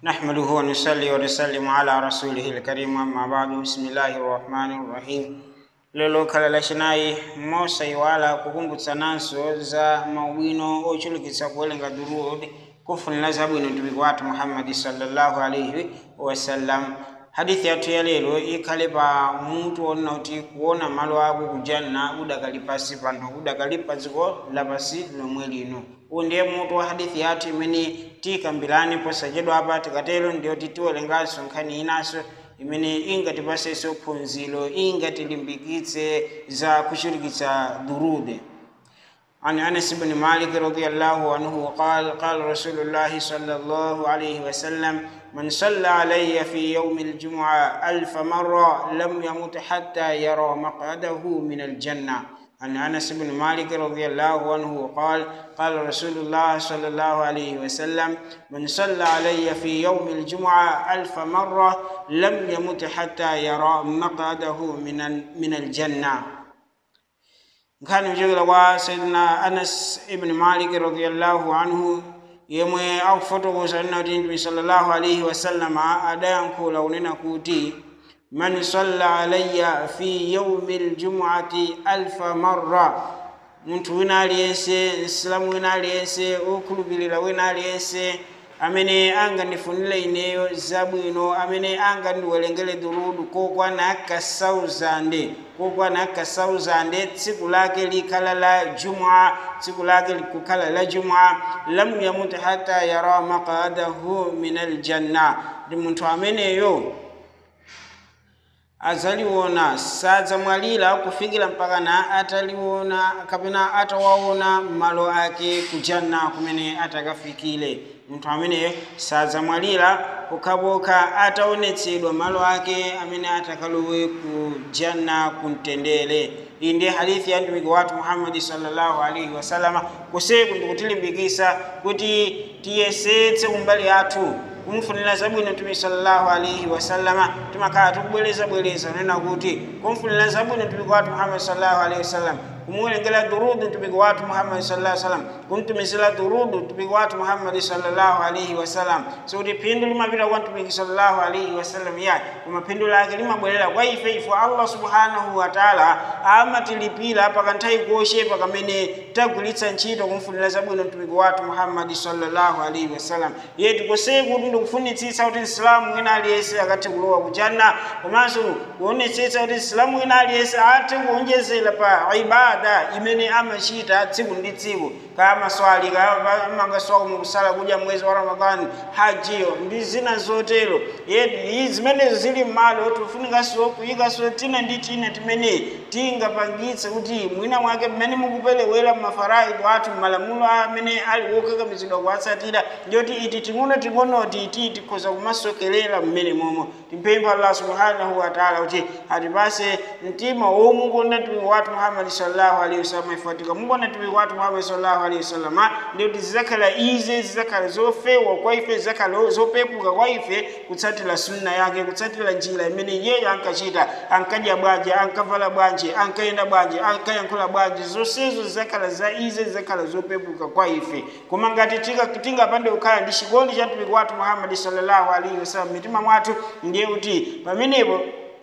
نحمده ونصلي ونسلم على رسوله الكريم أما بعد بسم الله الرحمن الرحيم lelo khala lachinayi mosaiwala kukumbutsa nanso za mawino ochulukitsa kuwelenga durud kufunira zabwino mtumiki wathu muhammadi sallallahu alaihi wasallam hadithi yathu ya lero ikhale pa mutu onena kuti kuona malo ako kujanna udakali pasi pano udakali pa dziko lapasi lomwe lino uwu ndiye mutu wa hadithi yathu imene tikambirani posachedwa apa tikatero ndiyoti tiwelenganso nkhani inanso imene ingatipasenso phunziro ingatilimbikitse za kuchulukitsa durude عن انس بن مالك رضي الله عنه قال قال رسول الله صلى الله عليه وسلم من صلى علي في يوم الجمعه الف مره لم يمت حتى يرى مقعده من الجنه عن انس بن مالك رضي الله عنه قال قال رسول الله صلى الله عليه وسلم من صلى علي في يوم الجمعه الف مره لم يمت حتى يرى مقعده من من الجنه nkhani kuchokera kwa sayidina anas ibn malik radiallahu anhu yemwe akufotokoza nena kuti mtume sallallahu alaihi wasallama adayankhula kunena kuti man salla alayya fi yaumi ljumuati alfa marra munthu wina aliyense msilamu wina aliyense okhulupirira wina aliyense amene angandifunire ineyo zabwino amene angandiwerengere durudu kokwana kasauzande kokwana kasauzande tsiku lake likhala la jumua tsiku lake likukhala la jumua lam yamut hata yara maqadahu min aljanna ndi munthu ameneyo azaliwona sadzamwalira kufikira mpaka na ataliwona kapena atawaona malo ake kujanna kumene atakafikire munthu ameneyo sadzamwalira pokhapokha ataonetsedwa malo ake amene atakalowe ku janna kumtendere iyi ndiye hadithi ya mtumiki wathu muhammadi sallallahu alaihi wasalama kuseku ndikutilimbikisa kuti tiyesetse kumbali yathu kumfunira zabwino mtume sallallahu alaihi wasallama timakhala tikubwereza bwereza nena kuti kumfunira zabwino mtumiki wathu muhammadi sallallahu alaihi wasallam kumuwerengera durudu mtumiki wathu muhammadi sallallahu alaihi wasallam kumtumizira durudu mtumiki wathu muhammadi sallallahu alaihi wasallam sikuti phindu limapita kwa mtumiki sallallahu alaihi wasallam ya koma phindu lake limabwerera kwa ife ifo allah subhanahu wa taala amatilipira pakanthawi kochepa kamene tagwiritsa ntchito kumfunira zabwino mtumiki wathu muhammadi sallallahu alaihi wasallam ye tikoseye kuti ndikufunitsitsa kuti msilamu wina aliyense akathe kulowa kujanna komanso kuonetsetsa kuti msilamu wina aliyense athe kuonjezera pa ibada ibada imene amachita tsiku ndi tsiku kaya maswali kaya amangaswako mukusala kudya mwezi wa ramadhani hajiyo ndi zina zotero yeti zimenezo zili m'malo tifunikanso kuyikanso tina ndi tina timene tingapangitse kuti mwina mwake mmene mukuperewera mafaraido athu malamulo amene ali wokakamizidwa kuwatsatira ndiyoti iti ting'ono ting'onoti iti tikhoza kumasokerera mmene momo timpempha allah subhanahu wa taala kuti atipase mtima womukonda mtumiki wathu muhammadi sallallahu alaihi wasallam ifatika mukonda mtumiki wathu muhammadi sallallahu alaihi wasallam ndiyoti zizakhala ize zizakhala zofewa kwa ife zizakhala zopepuka kwa ife kutsatira sunna yake kutsatira njira imene iyeyo ankachita ankadya bwanji ankavala bwanji ankayenda bwanji ankayankhula bwanji zonsezo zizakhala za ize zizakhala zopepuka kwa ife koma ngati tingapande kukhala ndi chikondi cha mtumiki wathu muhammadi sallallahu alaihi wasallam mitima mwathu ndiye kuti pamenepo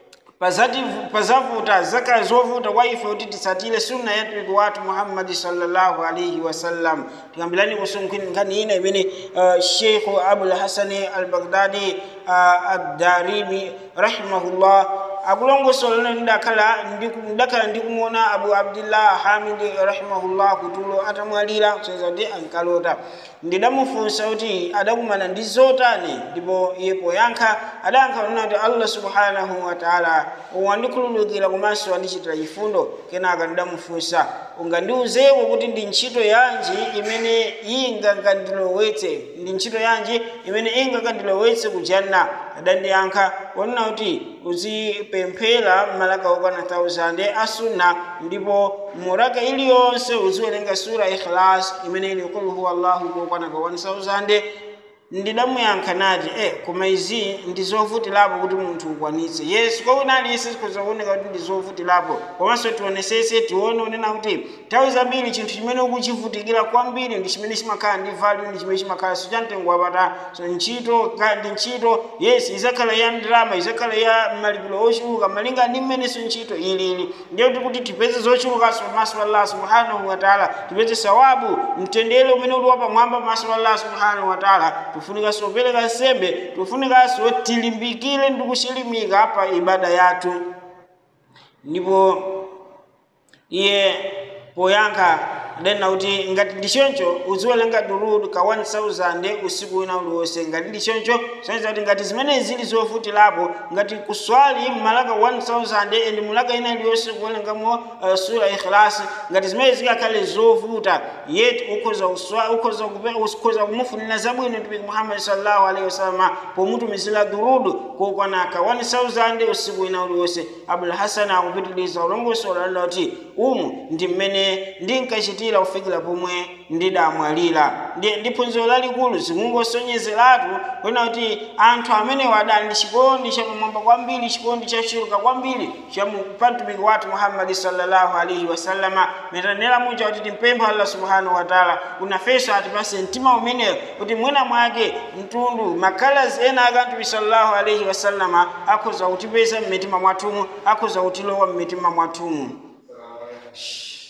pazavuta zakhala zovuta kwa ife kuti tisatire sunna ya mtumiki wathu muhammadi sallallahu alaihi wasallam tikambirani kusunkhani ina imene uh, sheikhu abul hasani al baghdadi uh, ad-darimi rahimahullah akulongosola ndakhala ndakhala ndikumuona abu abdillah hamidi rahimahullah kutulo atamwalira kuseza kuti ankalota ndidamufunsa kuti adakumana ndi zotani ndipo iye poyankha adayankha nena kuti allah subhanahu wa taala wandikhululukira komanso wandichitira chifundo kenaka ndidamufunsa ungandiuzeko kuti ndi ntchito yanji imene ingangandilowetse ndi ntchito yanji imene ingangandilowetse kujanna adandiyankha wanena kuti uzipemphera malaka okwana 1000 asunna ndipo muraka iliyonse uziwerenga sura ikhlas imene ili kul huwa allahu kokwana ka 1000 ndidamuyankha nati e koma izi ndi zovutirapo kuti munthu ukwanitse yesu kwa wina aliyense zikhoza kuoneka kuti ndi zovutirapo komanso tionesese tione unena kuti nthawi zambiri chinthu chimene ukuchivutikira kwambiri ndi chimene chimakhala ndi value ndi chimene chimakhala sichamtengo wapatali so ntchito ka- ndi ntchito yes izakhala ya ndalama izakhala ya malipiro ochuluka malinga ndi mmenenso ntchito ilili ndiye kuti kuti tipeze zochulukanso pamaso pa allah subhanahu wa taala tipeze sawabu mtendere umene uli wapamwamba pamaso pa allah subhanahu wa taala tufunikanso kupereka nsembe tufunikanso tilimbikire ndi kuchilimika pa ibada yathu ndipo iye poyankha adanena kuti ngati ndi choncho uziwerenga durud ka 1000 usiku wina uliwonse ngati ndi choncho soneza kuti ngati zimene zili zovutirapo ngati kuswali malaka 1000 and mulaka ina iliyonse kuwerengamo uh, sura ikhlas ngati zimene zikakhale zovuta yet ukhoza uswa ukhoza kupe- ukhoza kumufunira zabwino mtumiki muhammad sallallahu alaihi wasallam pomutumizira durud kokwana ka 1000 usiku wina uliwonse abul hasan akupitiliza ulongosola lalla kuti umu ndi mmene ndinkachitira kufikira pomwe ndidamwalira ndi ndi phunziro lalikulu zikungosonyezeratu kwena kuti anthu amene wadali ndi chikondi chapamwamba kwambiri chikondi chachuluka kwambiri cha mu- pa mtumiki wathu muhammadi sallallahu alaihi wasallama metanera muja kuti timpempha allah subhanahu wa taala unafeso atipase mtima umeneyo kuti mwina mwake mtundu makalazi ena aka mtumiki sallallahu alaihi wasallama akhoza kutipeza mmitima mwathumu akhoza kutilowa mmitima mwathumu